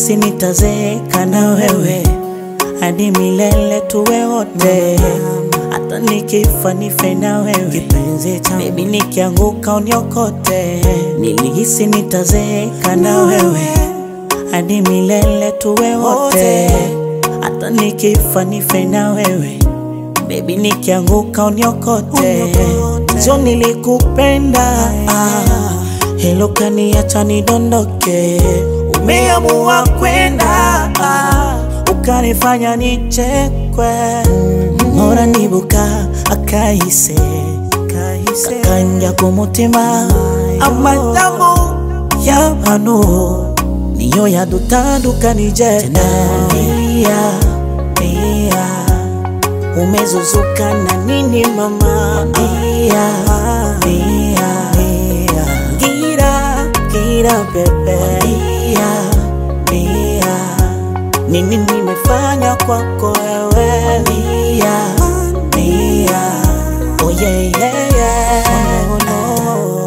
nilihisi nitazeeka na wewe hadi milele tuwe wote, hata nikifa nife na wewe kipenzi changu, baby nikianguka uniokote. Nilihisi nitazeeka na wewe hadi milele tuwe wote, hata nikifa nife na wewe baby nikianguka uniokote. Jo nilikupenda ah, hilo kaniacha nidondoke. Umeamua kwenda ah, ukanifanya nichekwe. Mora nibuka akahise kakanja kumutima amadamu y'abantu niyo yadutandukanije nalia lia umezuzuka na nini mama dia dia dia gira gira bebe dia dia nini nimefanya kwako wewe dia dia oh yeah yeah yeah oh, no.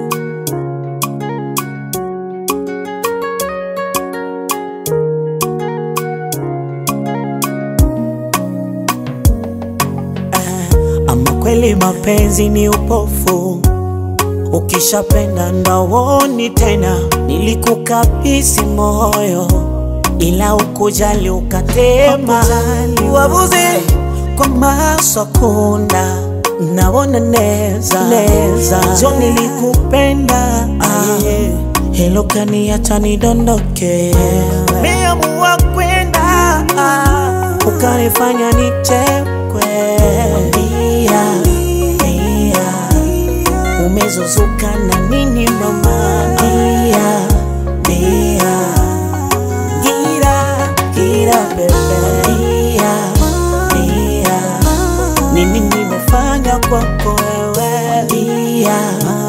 Ama kweli mapenzi ni upofu, ukishapenda ndawoni tena. Nilikukabisi moyo, ila ukujali ukatema. Wabuze kwa masakunda naona neza neza, jo nilikupenda ah, hilo kaniacha nidondoke. Meamua kwenda ah, ukanifanya nichekwe dia dia umezuzuka na nini mama dia dia gira gira bebe dia dia nini nimefanya kwako wewe dia